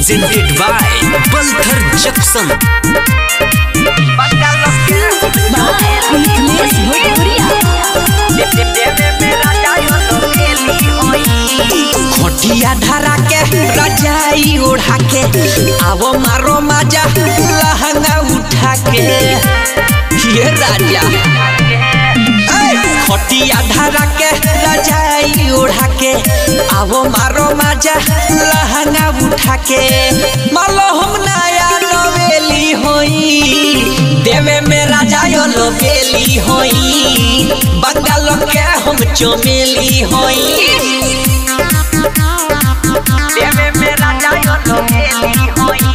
presented by Balthar Jackson. Mithilesh भोजपुरिया खटिया धरा के रजाई ओढ़ा के आवो मारो माजा लहंगा उठा के ये राजा ऐ, खटिया धरा के रजाई ओढ़ा के आवो मारो माजा लहंगा उठा के मालो हम नया नवेली होई देवे में राजा यो लोबेली होई बंगाल के हम चमेली होई देवे में राजा यो लोबेली होई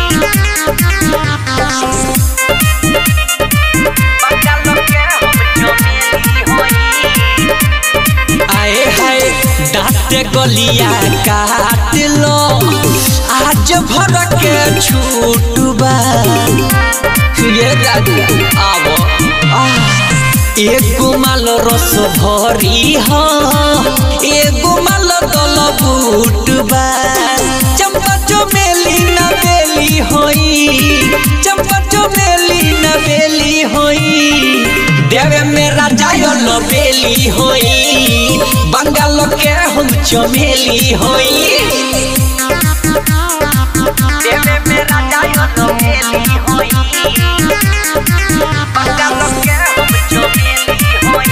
बंगाल के हम चमेली होई आए हाय दाँत गलिया काट लो आज भर के छूट बा ये राजा आवो एगो माल रस भरी ह एगो माल दल बूट बा चंपा चमेली न बेली होई चंपा चमेली न बेली होई देवे में राजा यो न बेली होई बंगाल के हम चमेली होई देवे में राजा यो न बेली होई बंगाल के हम चमेली होई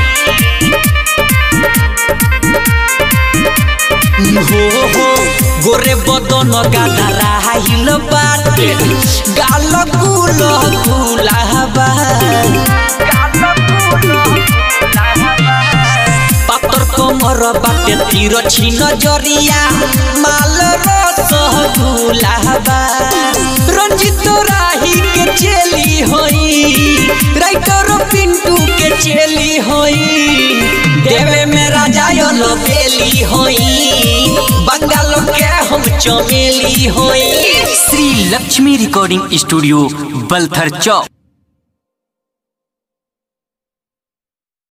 हो हो गोरे बदन गाना राहिल बाटे गाल गुल गुलाबा पातर कमर बाटे तीर छिन जरिया माल रस गुलाबा रंजित राही के चेली होई राइटर पिंटू के चेली होई देवे में राजा यो बेली होई बंगाल के हम चमेली होई श्री लक्ष्मी रिकॉर्डिंग स्टूडियो बलथर चौक